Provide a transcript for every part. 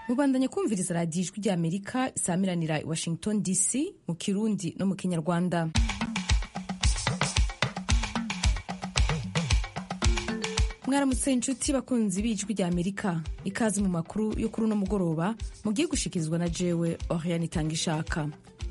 mubandanye kumviriza radiyo ijwi rya amerika isamiranira i washington dc mu kirundi no mu kinyarwanda mwaramutse inshuti bakunzi b'ijwi rya amerika ikaze mu makuru yo kuri uno mugoroba mugiye gushikirizwa na jewe oriane itanga ishaka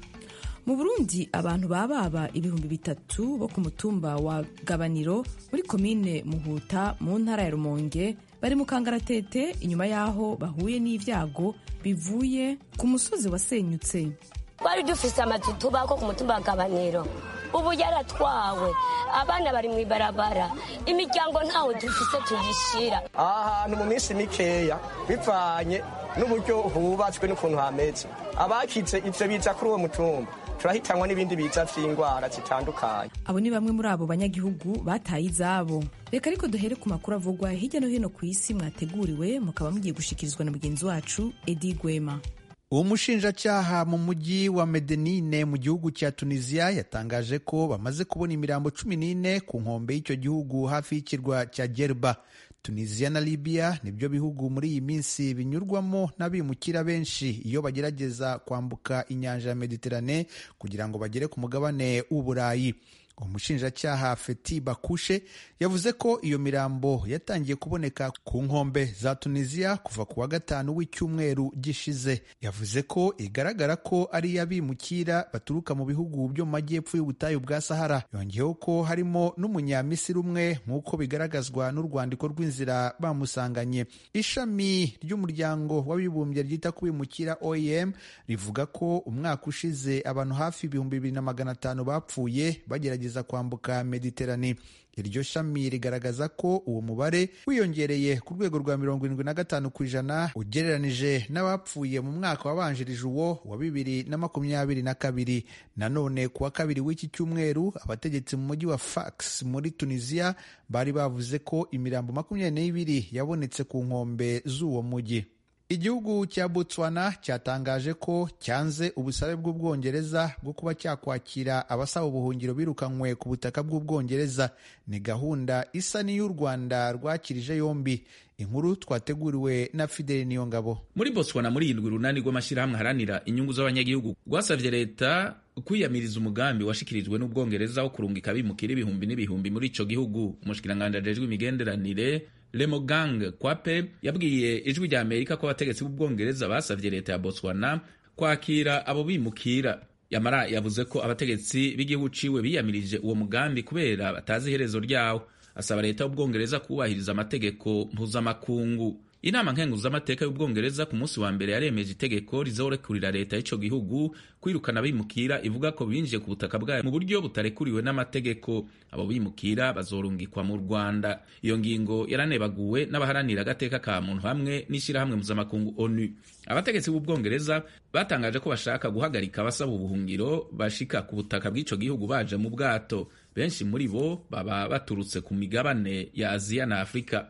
mu burundi abantu bababa ibihumbi bitatu bo ku mutumba wa gabaniro muri komine muhuta mu ntara ya rumonge bari mu kangaratete inyuma y'aho bahuye n'ibyago bivuye ku musozi wasenyutse twari dufise amazu tubako ku mutumba wa gabaniro ubu yaratwawe abana bari mu ibarabara imiryango ntawe dufise tuyishira aha hantu mu minsi mikeya bivanye n'uburyo hubatswe n'ukuntu hameze abakize ivyo biza kuri uwo mutumba turahitanwa n'ibindi biza vy'indwara zitandukanye abo ni bamwe muri abo banyagihugu bataye izabo reka ariko duhere ku makuru avugwa hirya no hino ku isi mwateguriwe mukaba mugiye gushikirizwa na mugenzi wacu edi gwema uwo mushinjacyaha mu mujyi wa medenine mu gihugu cya tunisiya yatangaje ko bamaze kubona imirambo cumi n'ine ku nkombe y'icyo gihugu hafi y'ikirwa cya gerba tunisiya na libiya nibyo bihugu muri iyi minsi binyurwamo n'abimukira benshi iyo bagerageza kwambuka inyanja ya mediterane kugira ngo bagere ku mugabane w'uburayi umushinjacyaha feti bakushe yavuze ko iyo mirambo yatangiye kuboneka ku nkombe za tunisiya kuva ku wa gatanu w'icyumweru gishize yavuze ko igaragara ko ari iy'abimukira baturuka mu bihugu byo mu majyepfo y'ubutayu bwa sahara yongeyeho ko harimo n'umunyamisiri umwe nk'uko bigaragazwa n'urwandiko rw'inzira bamusanganye ishami ry'umuryango w'abibumbye ryita ku bimukira oem rivuga ko umwaka ushize abantu hafi ibihumbi bibiri na magana atanu bapfuye bagerageza kwambuka mediterane iryo shami rigaragaza ko uwo mubare wiyongereye ku rwego rwa mirongo irindwi na gatanu ku ijana ugereranije n'abapfuye mu mwaka wabanjirije uwo wa bibiri na makumyabiri na kabiri nanone ku wa kabiri w'iki cyumweru abategetsi mu mujyi wa fax muri tunisiya bari bavuze ko imirambo makumyabiri n'ibiri yabonetse ku nkombe z'uwo mujyi igihugu cya botswana cyatangaje ko cyanze ubusabe bw'ubwongereza bwo kuba cyakwakira abasaba ubuhungiro birukanywe ku butaka bw'ubwongereza ni gahunda isa n'iy'u rwanda rwakirije yombi inkuru twateguriwe na fideli niyongabo muri botswana muri irindwi runani rw'amashyirahamwe aharanira inyungu z'abanyagihugu rwasabye leta kwiyamiriza umugambi washikirijwe n'ubwongereza wo kurungika abimukira ibihumbi n'ibihumbi muri ico gihugu umushikiranganji ajejwe imigenderanire Lemogang Kwape yabwiye ijwi rya Amerika ko abategetsi b'ubwongereza basavye leta ya Botswana kwakira abo bimukira yamara yavuze ko abategetsi b'igihugu ciwe biyamirije uwo mugambi kubera batazi iherezo ryawo asaba leta y'ubwongereza kubahiriza amategeko mpuzamakungu inama nkenguzamateka y'ubwongereza ku munsi wa mbere yaremeje itegeko rizorekurira leta y'ico gihugu kwirukana abimukira ivuga ko binjiye ku butaka bwayo mu buryo butarekuriwe n'amategeko abo bimukira bazorungikwa mu rwanda iyo ngingo yaranebaguwe n'abaharanira agateka ka muntu hamwe n'ishyirahamwe mpuzamakungu onu abategetsi b'ubwongereza batangaje ko bashaka guhagarika abasaba ubuhungiro bashika ku butaka bw'ico gihugu baje mu bwato benshi muri bo baba baturutse ku migabane ya aziya na afurika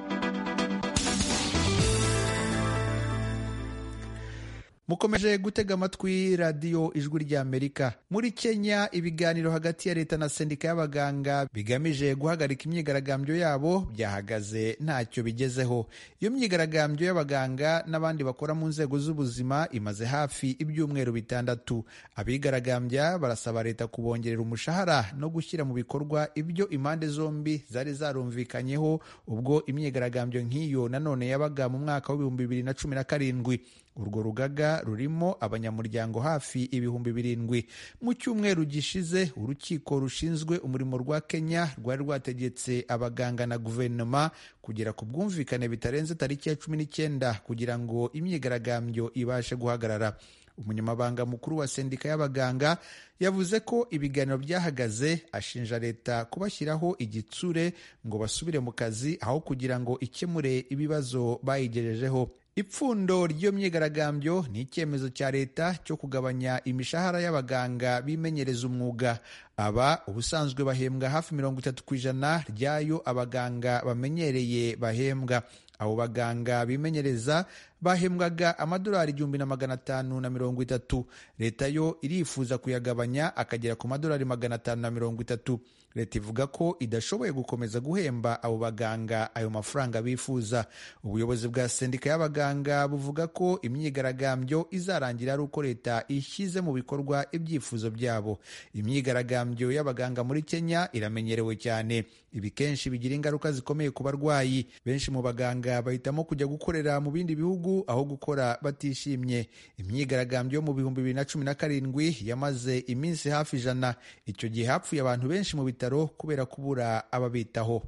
mukomeje gutega amatwi radiyo ijwi rya amerika muri kenya ibiganiro hagati ya leta na sendika y'abaganga bigamije guhagarika imyigaragambyo yabo byahagaze ntacyo bigezeho iyo myigaragambyo y'abaganga n'abandi bakora mu nzego z'ubuzima imaze hafi ibyumweru bitandatu abigaragambya barasaba leta kubongerera umushahara no gushyira mu bikorwa ibyo impande zombi zari zarumvikanyeho ubwo imyigaragambyo nk'iyo nanone yabaga mu mwaka w'ibihumbi bibiri na cumi na karindwi urwo rugaga rurimo abanyamuryango hafi ibihumbi birindwi mu cyumweru gishize urukiko rushinzwe umurimo rwa kenya rwari rwategetse abaganga na guverinoma kugera ku bwumvikane bitarenze tariki ya cumi n'icyenda kugira ngo imyigaragambyo ibashe guhagarara umunyamabanga mukuru wa sendika y'abaganga yavuze ko ibiganiro byahagaze ashinja leta kubashyiraho igitsure ngo basubire mu kazi aho kugira ngo ikemure ibibazo bayigejejeho ipfundo ry'iyo myigaragambyo ni icyemezo cya leta cyo kugabanya imishahara y'abaganga bimenyereza umwuga aba ubusanzwe bahembwa hafi mirongo itatu ku ijana ry'ayo abaganga bamenyereye bahembwa abo baganga bimenyereza bahembwaga amadolari igihumbi na magana atanu na mirongo itatu leta yo irifuza kuyagabanya akagera ku madolari magana atanu na mirongo itatu leta ivuga ko idashoboye gukomeza guhemba abo baganga ayo mafaranga bifuza ubuyobozi bwa sendika y'abaganga buvuga ko imyigaragambyo izarangira ari uko leta ishyize mu bikorwa ibyifuzo byabo imyigaragambyo y'abaganga muri kenya iramenyerewe cyane ibi kenshi bigira ingaruka zikomeye ku barwayi benshi mu baganga bahitamo kujya gukorera mu bindi bihugu aho gukora batishimye imyigaragambyo yo mu bihumbi bibiri na cumi na karindwi yamaze iminsi hafi ijana icyo gihe hapfuye abantu benshi mu bitaro kubera kubura ababitaho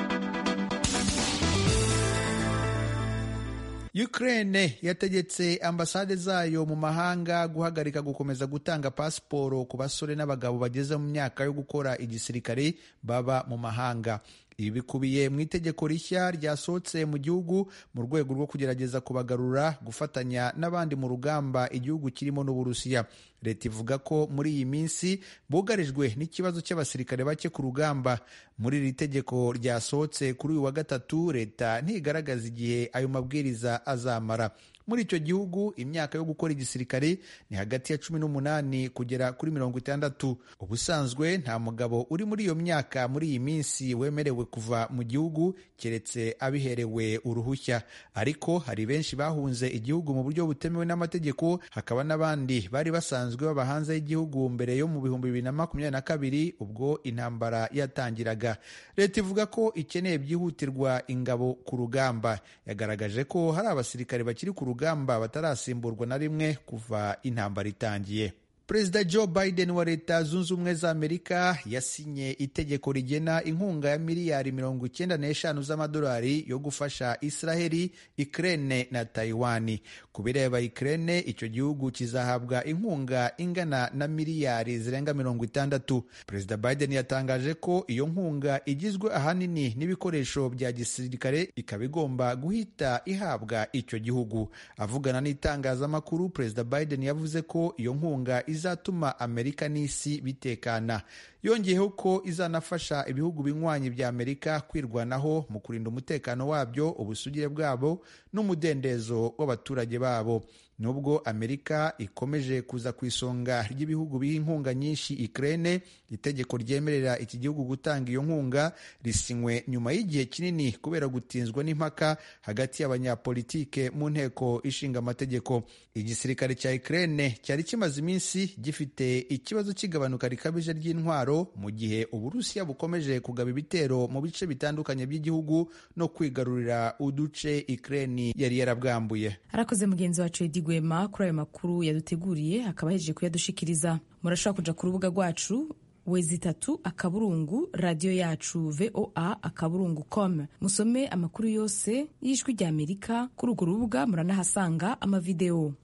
Ukraine yategetse ambasade zayo mu mahanga guhagarika gukomeza gutanga pasiporo ku basore n'abagabo bageze mu myaka yo gukora igisirikare baba mu mahanga ibi bikubiye mu itegeko rishya ryasohotse mu gihugu mu rwego rwo kugerageza kubagarura gufatanya n'abandi mu rugamba igihugu kirimo n'uburusiya leta ivuga ko muri iyi minsi bugarijwe n'ikibazo cy'abasirikare bake ku rugamba muri iri tegeko ryasohotse kuri uyu wa gatatu leta ntigaragaza igihe ayo mabwiriza azamara muri icyo gihugu imyaka yo gukora igisirikare ni hagati ya cumi n'umunani kugera kuri mirongo itandatu ubusanzwe nta mugabo uri muri iyo myaka muri iyi minsi wemerewe kuva mu gihugu keretse abiherewe uruhushya ariko hari benshi bahunze igihugu mu buryo butemewe n'amategeko hakaba n'abandi bari basanzwe baba hanze y'igihugu mbere yo mu bihumbi bibiri na makumyabiri na kabiri ubwo intambara yatangiraga leta ivuga ko ikeneye byihutirwa ingabo ku rugamba yagaragaje ko hari abasirikare bakiri ku rugamba batarasimburwa na rimwe kuva intambara itangiye perezida joe biden wa leta zunze ubumwe za amerika yasinye itegeko rigena inkunga ya miliyari mirongo icyenda n'eshanu z'amadolari yo gufasha israheli ikirene na taiwani ku bireba ikirene icyo gihugu kizahabwa inkunga ingana na miliyari zirenga mirongo itandatu perezida biden yatangaje ko iyo nkunga igizwe ahanini n'ibikoresho bya gisirikare ikaba igomba guhita ihabwa icyo gihugu avugana n'itangazamakuru perezida biden yavuze ko iyo nkunga izatuma amerika n'isi bitekana yongeyeho ko izanafasha ibihugu binywanyi bya amerika kwirwanaho mu kurinda umutekano wabyo ubusugire bwabo n'umudendezo w'abaturage babo nubwo amerika ikomeje kuza ku isonga ry'ibihugu biha inkunga nyinshi ikirere itegeko ryemerera iki gihugu gutanga iyo nkunga risinywe nyuma y'igihe kinini kubera gutinzwa n'impaka hagati y'abanyapolitike mu nteko ishinga amategeko igisirikare cya ikirere cyari kimaze iminsi gifite ikibazo cy'igabanuka rikabije ry'intwaro mu gihe uburusiya bukomeje kugaba ibitero mu bice bitandukanye by'igihugu no kwigarurira uduce ikirere yari yarabwambuye arakoze mugenzi wacu edi gwema kuri ayo makuru yaduteguriye akaba ahejeje kuyadushikiriza murashobora kuja ku rubuga rwacu wezi itatu akaburungu radiyo yacu voa akaburungu com musome amakuru yose y'ijwi rya amerika kuri urwo rubuga muranahasanga amavidewo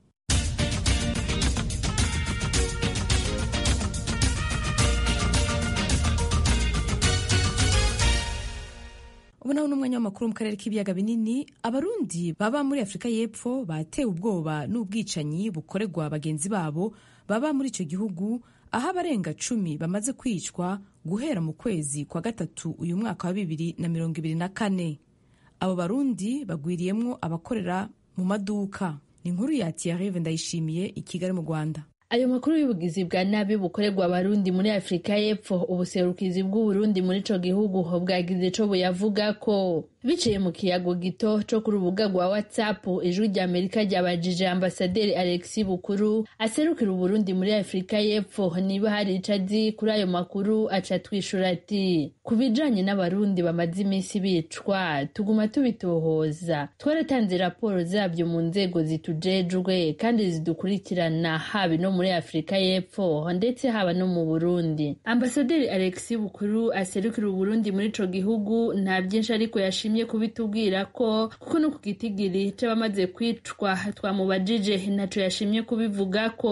ubu naho n'umwanya w'amakuru mu karere k'ibiyaga binini abarundi baba muri afurika y'epfo batewe ubwoba n'ubwicanyi bukorerwa bagenzi babo baba muri icyo gihugu aho abarenga cumi bamaze kwicwa guhera mu kwezi kwa gatatu uyu mwaka wa bibiri na mirongo ibiri na kane abo barundi bagwiriyemwo abakorera mu maduka ni inkuru ya tiyarive ndayishimiye i kigali mu rwanda ayo makuru y'ubugizi bwa nabi bukorerwa abarundi muri afurika y'epfo ubuserukizi bw'uburundi muri ico gihugu bwagize co buyavuga ko biciye mu kiyago gito co ku rubuga rwa whatsapp ijwi rya amerika ryabajije ambasaderi alexi bukuru aserukira uburundi muri afurika y'epfo niba hari ico azi kuri ayo makuru aca twishura ati ku bijanye n'abarundi bamaze iminsi bicwa tuguma tubitohoza twaratanze raporo zabyo mu nzego zitujejwe kandi zidukurikirana haba no muri afurika y'epfo ndetse haba no mu burundi ambasaderi alexi bukuru aserukira uburundi muri ico gihugu nta byinshi ariko yashimye kubitubwira ko kuko no ku gitigiri c'abamaze kwicwa twamubajije ntaco yashimye kubivuga ko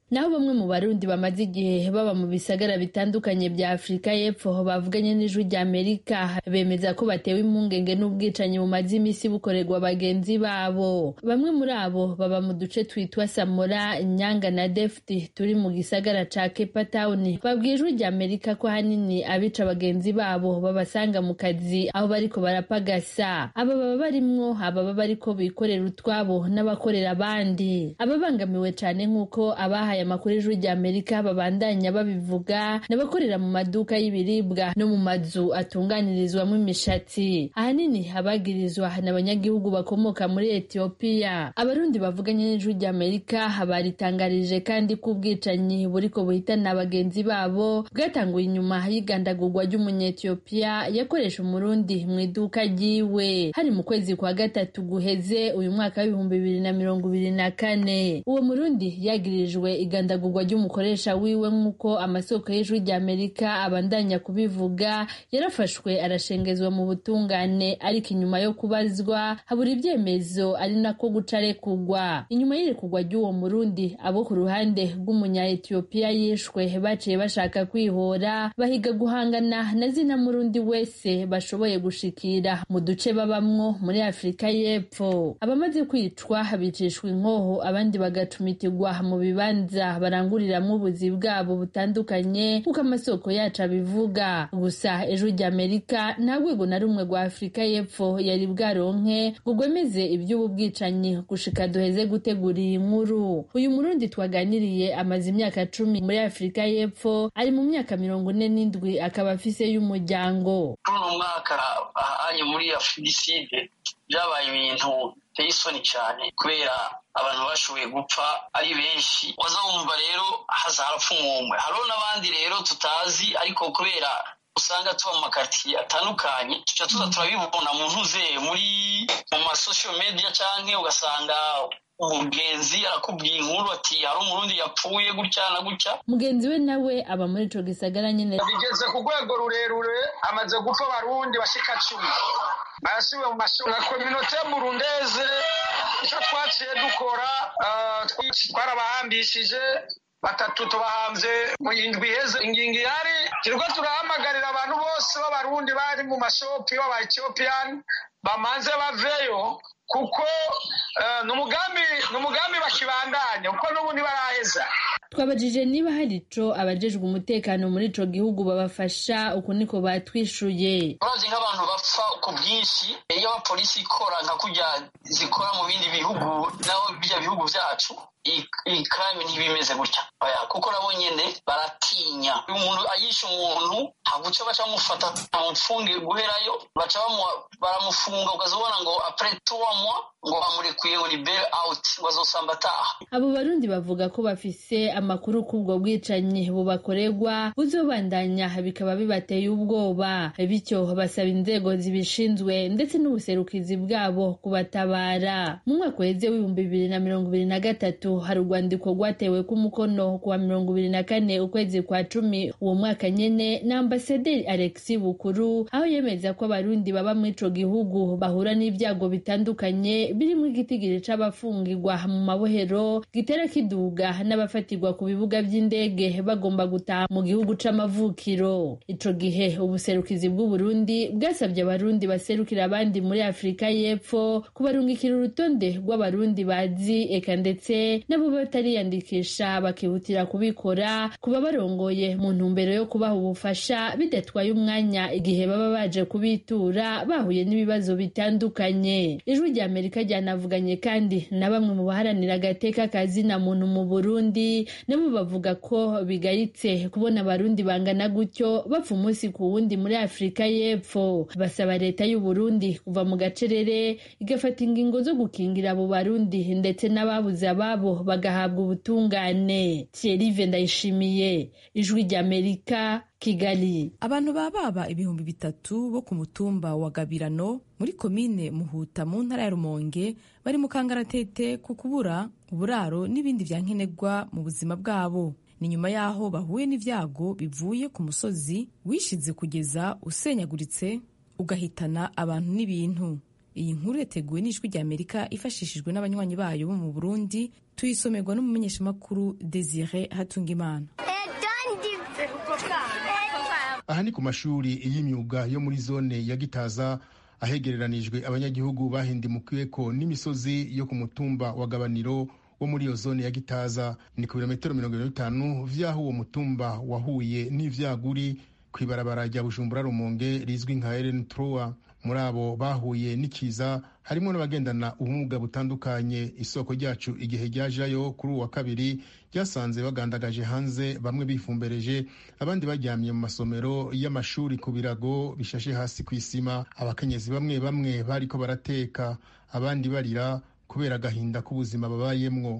naho bamwe mu barundi bamaze igihe baba mu bisagara bitandukanye bya afurika y'epfo bavuganye n'ijwi rya amerika bemeza ko batewe impungenge n'ubwicanyi bumaze iminsi bukorerwa bagenzi babo bamwe muri abo baba mu duce twitwa samora nyanga na defti turi mu gisagara ca cape town babwiye ijwi rya amerika ko ahanini abica bagenzi babo babasanga mu kazi aho bariko barapagasa aba baba barimwo ababa bariko bikorera utwabo n'abakorera abandi ababangamiwe cane nk'uko abahaye aya makuru ijwi rya amerika babandanya babivuga n'abakorera mu maduka y'ibiribwa no mu mazu atunganirizwamo imishatsi ahanini abagirizwa n'abanyagihugu bakomoka muri etiyopiya abarundi bavuganye n'ijwi rya amerika baritangarije kandi ko ubwicanyi buriko buhitana bagenzi babo bwatanguye inyuma y'igandagurwa ry'umunyetiyopiya yakoresha umurundi mu iduka ryiwe hari mu kwezi kwa gatatu guheze uyu mwaka w'ibihumbi bibiri na mirongo ibiri na kane uwo murundi yagirijwe igandagurwa ry'umukoresha wiwe nk'uko amasoko y'ijwi rya amerika abandanya kubivuga yarafashwe arashengezwa mu butungane ariko inyuma yo kubazwa habura ibyemezo ari nako guca arekugwa inyuma y'irekugwa ry'uwo murundi abo ku ruhande rw'umunya-etiyopiya yishwe baciye bashaka kwihora bahiga guhangana na zina murundi wese bashoboye gushikira mu duce babamwo muri afurika y'epfo abamaze kwicwa bicishwa inkoho abandi bagacumitirwa mu bibanza baranguriramwo ubuzi bwabo butandukanye kuko amasoko yacu abivuga gusa ejo rya amerika nta rwego na rumwe rwa afurika y'epfo yari bwaronke ngo rwemeze iby'ubu bwicanyi gushika duheze gutegura iyi nkuru uyu murundi twaganiriye amaze imyaka cumi muri afurika y'epfo ari mu myaka mirongo ine n'indwi akaba afise y'umuryango kuri uno mwaka ahanye muri afuriside byabaye ibintu biteye isoni cyane kubera abantu bashoboye gupfa ari benshi waza wumva rero haza harapfa umwumwe hariho n'abandi rero tutazi ariko kubera usanga tuba mu makaritsiye atandukanye tuca tuza turabibona mu ntuze muri mu masosho media canke ugasanga umugenzi arakubwiye inkuru ati hari umurundi yapfuye gutya na gutya mugenzi we nawe aba muri ico gisagara nyene bigeze ku rwego rurerure amaze gupfa abarundi bashika cumi barasubiye mu mashuri na kominote burundeze icyo twaciye dukora twarabahambishije batatu tubahambye mu indwi iheze ingingo ihari turiko turahamagarira abantu bose b'abarundi bari mu mashopi b'aba ethiopiyani bamanze baveyo kuko ni umugambi bakibandanya kuko n'ubu ntibaraheza twabajije niba hari ico abajejwe umutekano muri ico gihugu babafasha uku niko batwishuye urazi nk'abantu bapfa ku bwinshi iyo abapolisi ikora nka kurya zikora mu bindi bihugu naho bijya bihugu vyacu iyi crime ntibimeze gutya kuko nabo nyene baratinya umuntu ayishe umuntu haguca baca bamufata bamupfunge guherayo baca baramufunga ukazobona ngo apres trois mois ngo bamurekuye ngo ni bail out ngo azosamba ataha abo barundi bavuga ko bafise amakuru k'ubwo bwicanyi bubakorerwa buzobandanya bikaba bibateye ubwoba bityo basaba inzego zibishinzwe ndetse n'ubuserukizi bwabo kubatabara mu mwaka uheze w'ibihumbi bibiri na mirongo ibiri na gatatu hari urwandiko rwatewe k'umukono kuwa mirongo ibiri na kane ukwezi kwa cumi uwo mwaka nyene na ambasaderi alexi bukuru aho yemeza ko abarundi baba muri ico gihugu bahura n'ibyago bitandukanye birimo igitigiri c'abafungirwa mu mabohero gitera kiduga n'abafatirwa ku bibuga vy'indege bagomba gutaha mu gihugu c'amavukiro ico gihe ubuserukizi bw'uburundi bwasabye abarundi baserukira abandi muri afurika y'epfo kubarungikira urutonde rw'abarundi bazi eka ndetse nabo batariyandikisha bakihutira kubikora kuba barongoye mu ntumbero yo kubaha ubufasha bidatwaye umwanya igihe baba baje kubitura bahuye n'ibibazo bitandukanye ijwi rya amerika ryanavuganye kandi na bamwe mu baharanira agateka kazina muntu mu burundi nabo bavuga ko bigayitse kubona abarundi bangana gutyo bapfa umunsi ku wundi muri afurika y'epfo basaba leta y'uburundi kuva mu gacerere igafata ingingo zo gukingira abo barundi ndetse n'ababuze ababo bagahabwa ubutungane thierry ndayishimiye ijwi rya amerika kigali abantu bababa ibihumbi bitatu bo ku mutumba wa gabirano muri komine muhuta mu ntara ya rumonge bari mu kangaratete ku kubura uburaro n'ibindi vya nkenerwa mu buzima bwabo ni nyuma y'aho bahuye n'ivyago bivuye ku musozi wishize kugeza usenyaguritse ugahitana abantu n'ibintu iyi nkuru yateguwe n'ijwi rya amerika ifashishijwe n'abanywanyi bayo bo mu burundi tuyisomerwa n'umumenyeshamakuru desire hatungimana aha ni ku mashuri y'imyuga yo muri zone ya gitaza ahegereranijwe abanyagihugu bahindimukiweko n'imisozi yo ku mutumba wa gabaniro wo muri iyo zone ya gitaza ni ku birometero mirongo irindwi n'itanu vy'aho uwo mutumba wahuye n'ivyaguri ku ibarabara rya bujumbura rumonge rizwi nka eren troa muri abo bahuye n'ikiza harimo n'abagendana ubumuga butandukanye isoko ryacu igihe ryajayo kuri uwa kabiri ryasanze bagandagaje hanze bamwe bifumbereje abandi baryamye mu masomero y'amashuri ku birago bishashe hasi ku isima abakenyezi bamwe bamwe bariko barateka abandi barira kubera agahinda k'ubuzima babayemwo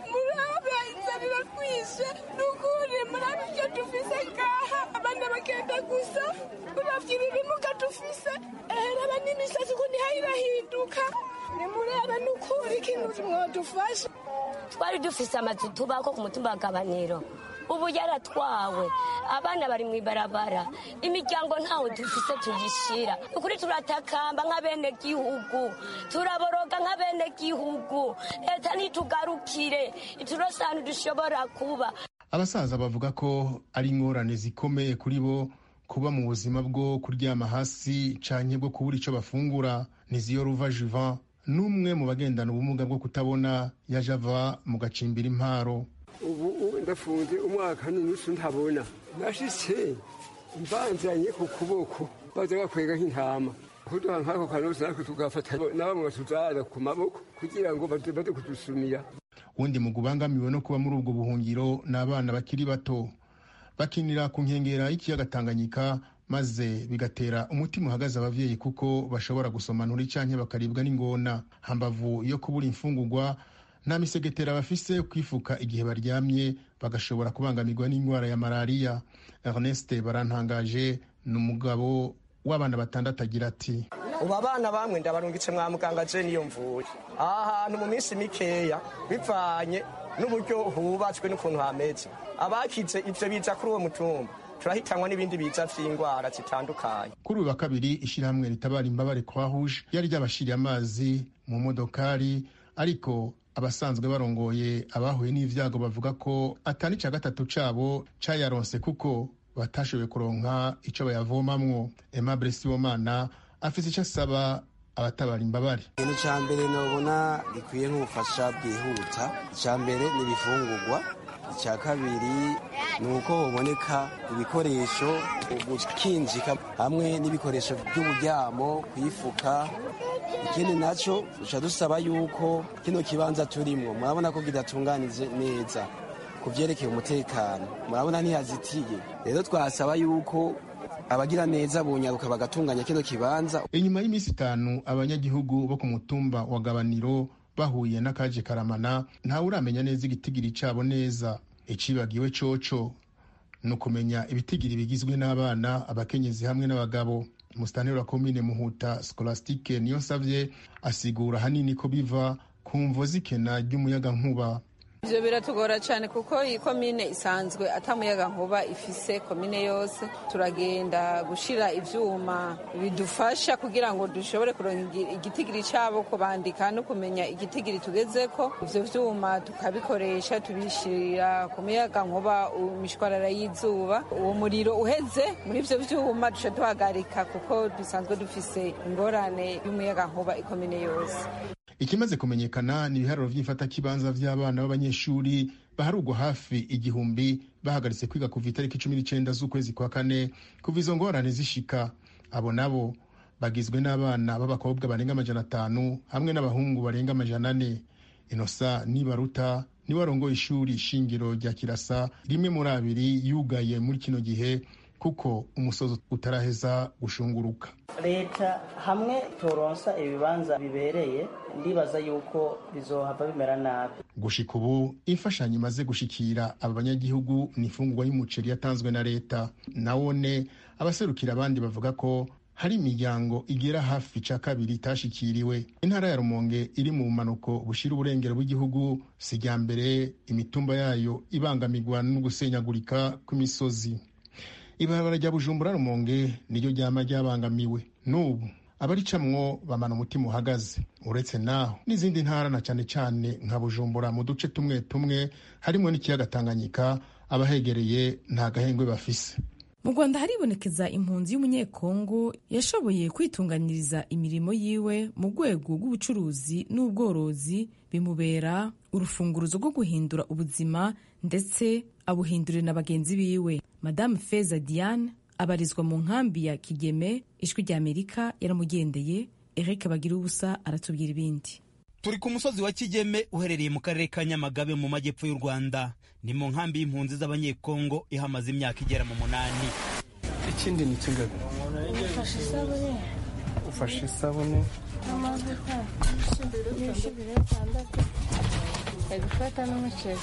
twari dufise amazu tubako ku mutumba wa gabaniro ubu yaratwawe abana bari mu ibarabara imiryango ntawe dufise tuyishira ukuri turatakamba nk'abenegihugu turaboroga nk'abenegihugu leta ntitugarukire iturose ahantu dushobora kuba abasaza bavuga ko ari ingorane zikomeye kuri bo kuba mu buzima bwo kuryama hasi canke bwo kubura ico bafungura niziyo ruva juvan n'umwe mu bagendana ubumuga bwo kutabona yaje ava mu gacimbira imparo ubu ndafunze umwaka n'inusu ntabona nashitse mbanzanye ku kuboko baza bakwega nk'intama kuduha nk'ako kanosi natwe tugafata na bamwe batuzara ku maboko kugira ngo baze kudusumira wundi mu gubangamiwe no kuba muri ubwo buhungiro ni abana bakiri bato bakinira ku nkengera y'ikiyaga tanganyika maze bigatera umutima uhagaze abavyeyi kuko bashobora gusomanura canke bakaribwa n'ingona hambavu yo kubura imfungurwa nta misegetera bafise kwifuka igihe baryamye bagashobora kubangamirwa n'indwara ya malariya ernest barantangaje ni umugabo w'abana batandatu agira ati ubu abana bamwe ndabarungitse mwa muganga je niyo mvuye aha hantu mu minsi mikeya bivanye n'uburyo hubatswe n'ukuntu hameze abakize ivyo biza kuri uwo mutumba turahitanwa n'ibindi biza vy'indwara zitandukanye kuri uyu wa kabiri ishyirahamwe ritabara imbabare kwa rouge ryari ryabashiriye amazi mu modokari ariko abasanzwe barongoye abahuye n'ivyago bavuga ko atani ca gatatu cabo cayaronse kuko batashoboye kuronka ico bayavomamwo aimable sibomana afise ico asaba abatabara imbabare ikintu ca mbere nobona gikwiye nk'ubufasha bwihuta ica mbere ni ibifungurwa icya kabiri ni uko haboneka ibikoresho gukinjika hamwe n'ibikoresho by'uburyamo kwifuka ikindi nacyo duca dusaba yuko kino kibanza turimo murabona ko kidatunganije neza ku byerekeye umutekano murabona ntihazitiye rero twasaba yuko abagira neza bunyaruka bagatunganya kino kibanza inyuma y'iminsi itanu abanyagihugu bo ku mutumba wa gabaniro bahuye n'akaje karamana ntawe uramenya neza igitigiri cabo neza icibagiwe coco ni ukumenya ibitigiri bigizwe n'abana abakenyezi hamwe n'abagabo musitanteri wa komine muhuta scolastique niyo nsavye asigura hanini ko biva ku mvo z'ikena ry'umuyagankuba ivyo biratugora cyane kuko iyi komine isanzwe atamuyaga nkuba ifise komine yose turagenda gushira ivyuma bidufasha kugira ngo dushobore kuronka igitigiri cabo kubandika no kumenya igitigiri tugezeko ivyo vyuma tukabikoresha tubishirira ku muyaga nkuba imishwarara y'izuba uwo muriro uheze muri ivyo vyuma duca duhagarika kuko dusanzwe dufise ingorane y'umuyaga nkuba ikomine yose ikimaze kumenyekana ni ibiharuro vy'ifatakibanza vy'abana b'abanyeshuri baharugwa hafi igihumbi bahagaritse kwiga kuva itariki cumi n'icenda z'ukwezi kwa kane kuva izo ngorane zishika abo nabo bagizwe n'abana b'abakobwa barenga amajana atanu hamwe n'abahungu barenga amajana ane inosa nibaruta niwe arongoye ishuri shingiro rya kirasa rimwe muri abiri yugaye muri kino gihe kuko umusozi utaraheza gushunguruka leta hamwe turonsa ibibanza bibereye ndibaza yuko bizohava bimera nabi gushika ubu imfashanyo imaze gushikira aba banyagihugu ni ifungurwa y'umuceri yatanzwe na leta nawone abaserukira abandi bavuga ko hari imiryango igera hafi ca kabiri itashikiriwe intara ya rumonge iri mu bumanuko bushira uburengero bw'igihugu si rya mbere imitumba yayo ibangamirwa no gusenyagurika kw'imisozi ibarabara rya bujumbura rumonge niryo ryama ryabangamiwe n'ubu abaricamwo bamana umutima uhagaze uretse naho n'izindi ntara na cyane cyane nka bujumbura mu duce tumwe tumwe harimo n'ikiyaga tanganyika abahegereye nta gahengwe bafise mu rwanda haribonekeza impunzi y'umunyekongo yashoboye kwitunganiriza imirimo yiwe mu rwego rw'ubucuruzi n'ubworozi bimubera urufunguruzo rwo guhindura ubuzima ndetse abuhindurira na bagenzi biwe madamu feza diane abarizwa mu nkambi ya kigeme ijwi rya amerika yaramugendeye eric bagira ubusa aratubwira ibindi turi ku musozi wa kigeme uherereye mu karere ka nyamagabe mu majyepfo y'u rwanda ni mu nkambi y'impunzi z'abanyekongo ihamaze imyaka igera mu munani ikindi ni kingaga ufashe isabune ufashe isabune n'amavuta n'ibishibiro bitandatu ari gufata n'umuceri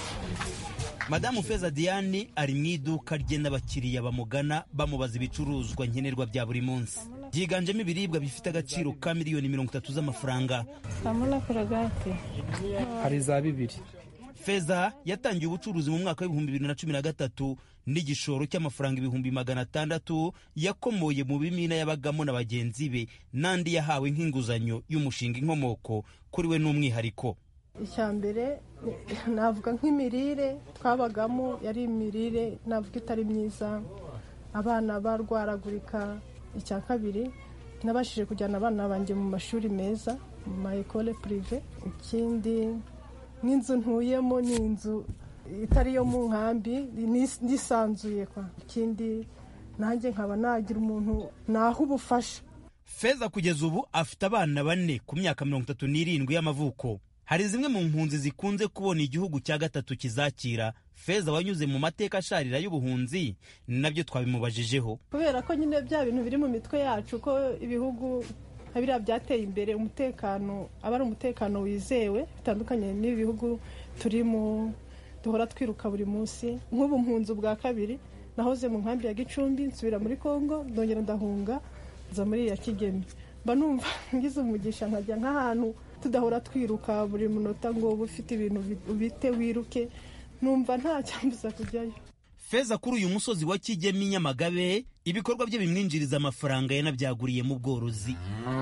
madamu feza diane ari mu iduka rye n'abakiriya bamugana bamubaza ibicuruzwa nkenerwa bya buri munsi byiganjemo ibiribwa bifite agaciro ka miliyoni mirongo itatu z'amafaranga hamwe na korogate hari za bibiri feza yatangiye ubucuruzi mu mwaka w'ibihumbi bibiri na cumi na gatatu n'igishoro cy'amafaranga ibihumbi magana atandatu yakomoye mu bimina yabagamo na bagenzi be n'andi yahawe nk'inguzanyo y'umushinga inkomoko kuri we n'umwihariko icya mbere navuga nk'imirire twabagamo yari imirire navuga itari myiza abana barwaragurika icya kabiri nabashije kujyana abana banjye mu mashuri meza mu ma ekole purive ikindi nk'inzu ntuyemo ni inzu itari iyo mu nkambi nisanzuye kwa ikindi nanjye nkaba nagira umuntu naha ubufasha feza kugeza ubu afite abana bane ku myaka mirongo itatu n'irindwi y'amavuko hari zimwe mu mpunzi zikunze kubona igihugu cya gatatu kizakira feza wanyuze mu mateka asharira y'ubuhunzi ni nabyo twabimubajijeho kubera ko nyine bya bintu biri mu mitwe yacu ko ibihugu nka biriya byateye imbere umutekano aba ari umutekano wizewe bitandukanye n'ibi bihugu turimo duhora twiruka buri munsi nk'ubu mpunzi bwa kabiri nahoze mu nkambi ya gicumbi nsubira muri congo ndongera ndahunga nza muri iya kigeme mba numva ngize umugisha nkajya nk'ahantu tudahora twiruka buri munota ngo uba ufite ibintu ubite wiruke numva nta cyambuza kujyayo feza kuri uyu musozi wa kigemi nyamagabe ibikorwa bye bimwinjiriza amafaranga yanabyaguriye mu bworozi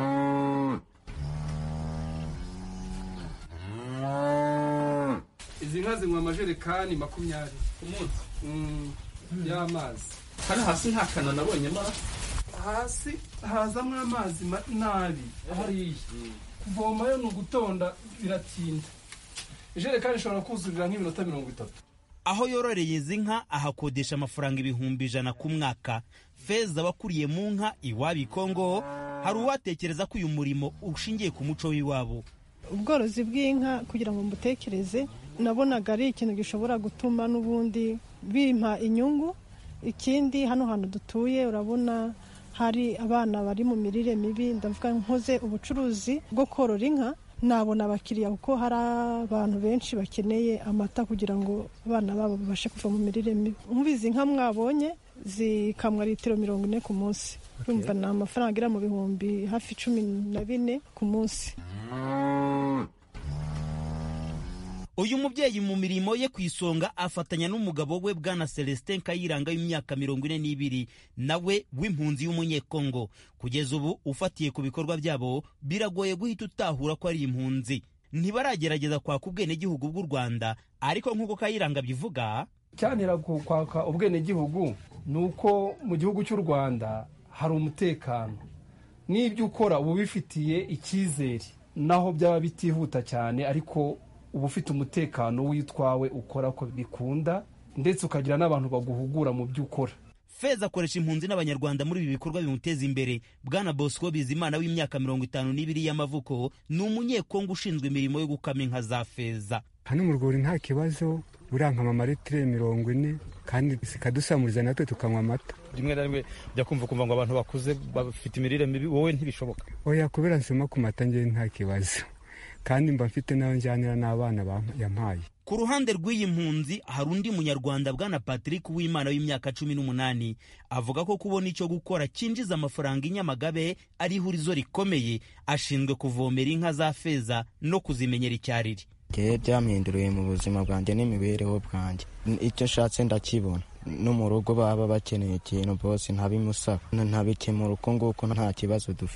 izi nka zinywa amajerekani makumyabiri ku munsi y'amazi hano hasi nta kana nabonyemo hasi hazamo amazi nabi hariya kuvomayo ni ugutonda biratinda ijerekani ishobora kuzurira nk'iminota mirongo itatu aho yororeye izi nka ahakodesha amafaranga ibihumbi ijana ku mwaka feza wakuriye mu nka iwabo kongo hari uwatekereza ko uyu murimo ushingiye ku muco w'iwabo ubworozi bw'inka kugira ngo mbutekereze nabonaga ari ikintu gishobora gutuma n'ubundi bimpa inyungu ikindi hano hantu dutuye urabona hari abana bari mu mirire mibi ndavuga nkoze ubucuruzi bwo korora inka nabona abakiriya kuko hari abantu benshi bakeneye amata kugira ngo abana babo babashe kuva mu mirire mibi nk'ubizi nka mwabonye zikamwa litiro mirongo ine ku munsi urumva ni amafaranga agera mu bihumbi hafi cumi na bine ku munsi uyu mubyeyi mu mirimo ye ku isonga afatanya n'umugabo we bwana celestin kayiranga w'imyaka mirongo ine n'ibiri nawe w'impunzi y'umunyekongo kugeza ubu ufatiye ku bikorwa byabo biragoye guhita utahura ko ari impunzi ntibaragerageza kwaka ubwenegihugu bw'u rwanda ariko nk'uko kayiranga bivuga cyanira kwaka ubwenegihugu ni uko mu gihugu cy'u rwanda hari umutekano n'ibyo ukora uba ubifitiye icyizere naho byaba bitihuta cyane ariko uba ufite umutekano w'itwawe ukora ko bikunda ndetse ukagira n'abantu baguhugura mu byo ukora feza akoresha impunzi n'abanyarwanda muri ibi bikorwa bimuteza imbere bwana bosco bizimana w'imyaka mirongo itanu n'ibiri y'amavuko ni umunyekongo ushinzwe imirimo yo gukama inka za feza hano mu rwuri nta kibazo buriya nkama amaritire mirongo ine kandi zikadusamuriza natwe tukanywa amata rimwe na rimwe ujya kumva ukumva ngo abantu bakuze bafite imirire mibi wowe ntibishoboka oya kubera nsoma ku mata ngewe nta kibazo kandi mba mfite n'ayo njyanira n'abana yampaye ku ruhande rw'iyi mpunzi hari undi munyarwanda bwana patrick w'imana w'imyaka cumi n'umunani avuga ko kubona icyo gukora cyinjiza amafaranga i nyamagabe ari ihurizo rikomeye ashinzwe kuvomera inka za feza no kuzimenyera icyariri ngewe byampinduriye mu buzima bwanjye n'imibereho bwanjye icyo nshatse ndakibona no mu rugo baba bakeneye ikintu bose ntabimusaba ntabikemura uko nguko nta kibazo dufite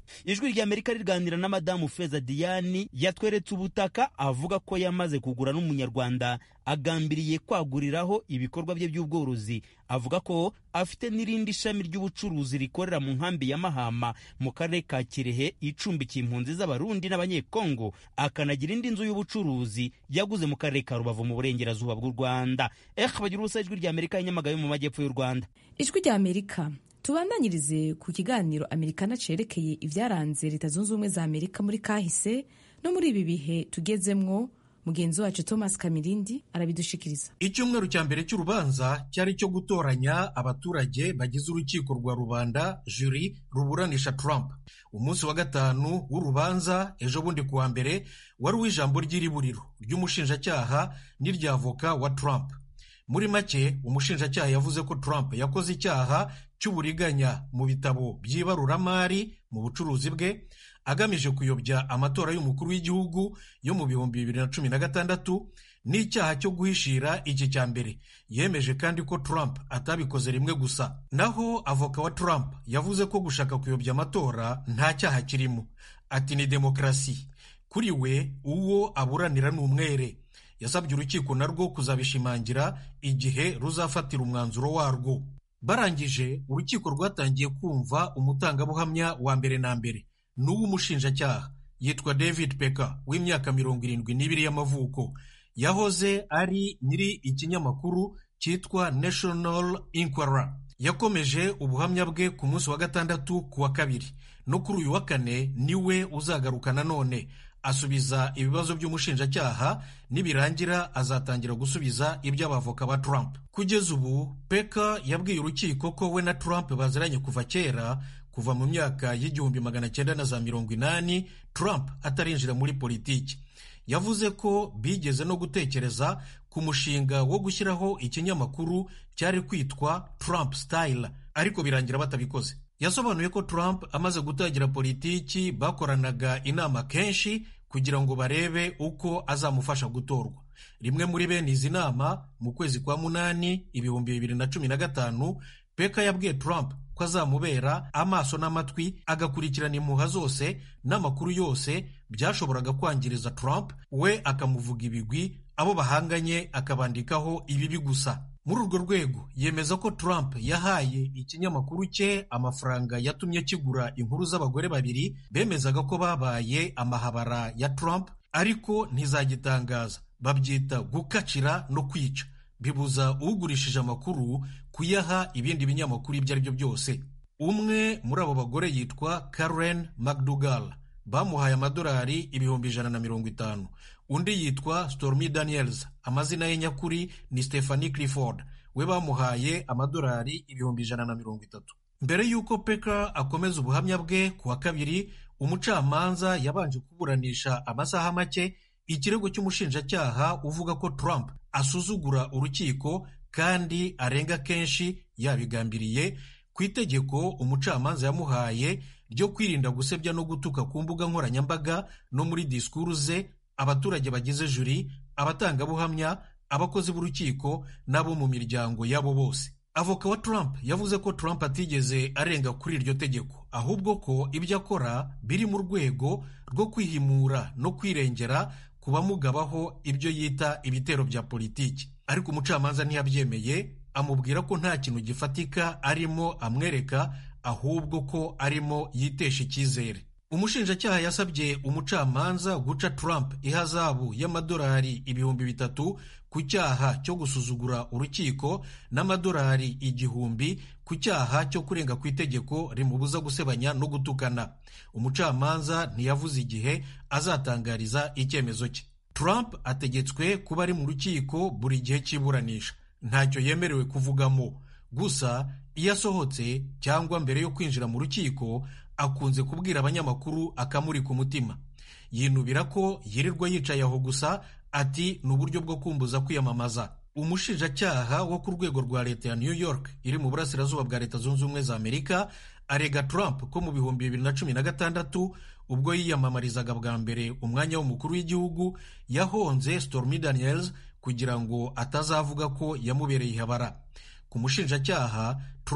ijwi rya amerika riganira na madamu feza diyani yatweretse ubutaka avuga ko yamaze kugura n'umunyarwanda agambiriye kwaguriraho ibikorwa bye by'ubworozi avuga ko afite n'irindi shami ry'ubucuruzi rikorera mu nkambi ya mahama mu karere ka kirehe icumbikiye impunzi z'abarundi n'abanyekongo akanagira indi nzu y'ubucuruzi yaguze mu karere ka rubavu mu burengerazuba bw'u rwanda eh bagira ubusa ijwi rya amerika y'inyamagabe mu majyepfo y'u rwanda ijwi rya amerika tubandanyirize ku kiganiro amerikana cerekeye ibyaranze leta zunze ubumwe za amerika muri kahise no muri ibi bihe tugezemwo mugenzi wacu thomas kamirindi arabidushikiriza icyumweru cya mbere cy'urubanza cyari icyo gutoranya abaturage bagize urukiko rwa rubanda juri ruburanisha trump umunsi wa gatanu w'urubanza ejo bundi kuwa mbere wari uw'ijambo ry'iriburiro ry'umushinjacyaha n'iry'avoka wa trump muri make umushinjacyaha yavuze ko trump yakoze icyaha cy'uburiganya mu bitabo by'ibaruramari mu bucuruzi bwe agamije kuyobya amatora y'umukuru w'igihugu yo mu bihumbi bibiri na cumi na gatandatu n'icyaha cyo guhishira iki cya mbere yemeje kandi ko Trump atabikoze rimwe gusa naho avoka wa Trump yavuze ko gushaka kuyobya amatora nta cyaha kirimo ati ni demokarasi kuri we uwo aburanira ni umwere yasabye urukiko narwo kuzabishimangira igihe ruzafatira umwanzuro warwo barangije urukiko rwatangiye kumva umutangabuhamya wa mbere na mbere n'uw'umushinjacyaha yitwa david peka w'imyaka mirongo irindwi n'ibiri y'amavuko yahoze ari nyiri ikinyamakuru cyitwa national inquirer yakomeje ubuhamya bwe ku munsi wa gatandatu ku wa kabiri no kuri uyu wa kane niwe uzagaruka nanone asubiza ibibazo by'umushinjacyaha nibirangira azatangira gusubiza iby'abavoka ba Trump kugeza ubu peka yabwiye urukiko ko we na Trump baziranye kuva kera kuva mu myaka y'igihumbi magana cyenda na za mirongo inani Trump atarinjira muri politiki yavuze ko bigeze no gutekereza ku mushinga wo gushyiraho ikinyamakuru cyari kwitwa Trump Style ariko birangira batabikoze yasobanuye ko Trump amaze gutangira politiki bakoranaga inama kenshi kugira ngo barebe uko azamufasha gutorwa rimwe muri bene izi nama mu kwezi kwa munani ibihumbi bibiri na cumi na gatanu peka yabwiye Trump ko azamubera amaso n'amatwi agakurikirana impuha zose n'amakuru yose byashoboraga kwangiriza Trump we akamuvuga ibigwi abo bahanganye akabandikaho ibibi gusa muri urwo rwego yemeza ko Trump yahaye ikinyamakuru cye amafaranga yatumye kigura inkuru z'abagore babiri bemezaga ko babaye amahabara ya Trump ariko ntizagitangaza babyita gukacira no kwica bibuza ugurishije amakuru kuyaha ibindi binyamakuru ibyo ari byo byose umwe muri abo bagore yitwa Karen McDougal bamuhaye amadolari ibihumbi ijana na mirongo itanu undi yitwa Stormy Daniels amazina ye nyakuri ni Stephanie Clifford we bamuhaye amadolari ibihumbi ijana na mirongo itatu mbere y'uko peka akomeza ubuhamya bwe ku wa kabiri umucamanza yabanje kuburanisha amasaha make ikirego cy'umushinjacyaha uvuga ko Trump asuzugura urukiko kandi arenga kenshi yabigambiriye ku itegeko umucamanza yamuhaye ryo kwirinda gusebya no gutuka ku mbuga nkoranyambaga no muri disikuru ze abaturage bagize juri abatangabuhamya abakozi b'urukiko n'abo mu miryango yabo bose avoka wa Trump yavuze ko Trump atigeze arenga kuri iryo tegeko ahubwo ko ibyo akora biri mu rwego rwo kwihimura no kwirengera ku bamugabaho ibyo yita ibitero bya politiki ariko umucamanza ntiyabyemeye amubwira ko nta kintu gifatika arimo amwereka ahubwo ko arimo yitesha icyizere umushinjacyaha yasabye umucamanza guca Trump ihazabu y'amadolari ibihumbi bitatu ku cyaha cyo gusuzugura urukiko n'amadolari igihumbi ku cyaha cyo kurenga ku itegeko rimubuza gusebanya no gutukana umucamanza ntiyavuze igihe azatangariza icyemezo cye Trump ategetswe kuba ari mu rukiko buri gihe cy'iburanisha ntacyo yemerewe kuvugamo gusa iyo asohotse cyangwa mbere yo kwinjira mu rukiko akunze kubwira abanyamakuru akamuri ku mutima yinubira ko yirirwa yicaye aho gusa ati ni uburyo bwo kumbuza kwiyamamaza umushinjacyaha wo ku rwego rwa leta ya new york iri mu burasirazuba bwa leta zunze ubumwe za amerika arega trump ko mu bihumbi bibiri na cumi na gatandatu ubwo yiyamamarizaga bwa mbere umwanya w'umukuru w'igihugu yahonze stormy daniels kugira ngo atazavuga ko yamubereye ihabara ku mushinjacyaha Trump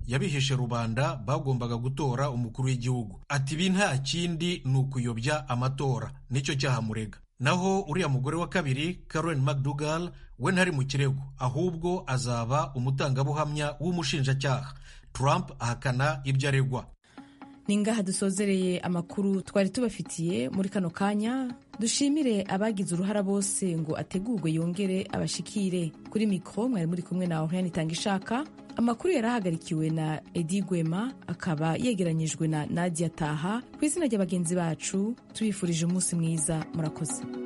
yabihishe rubanda bagombaga gutora umukuru w'igihugu ati ibi nta kindi ni ukuyobya amatora nicyo cyahamurega naho uriya mugore wa kabiri Karen McDougal we ntari mu kirego ahubwo azaba umutangabuhamya w'umushinjacyaha Trump ahakana ibyo aregwa ni ngaha dusozereye amakuru twari tubafitiye muri kano kanya dushimire abagize uruhara bose ngo ategurwe yongere abashikire kuri mikoro mwari muri kumwe na Oriane Itangishaka amakuru yari ahagarikiwe na Edi Gwema akaba yegeranyijwe na Nadia Taha ku izina rya bagenzi bacu tubifurije umunsi mwiza murakoze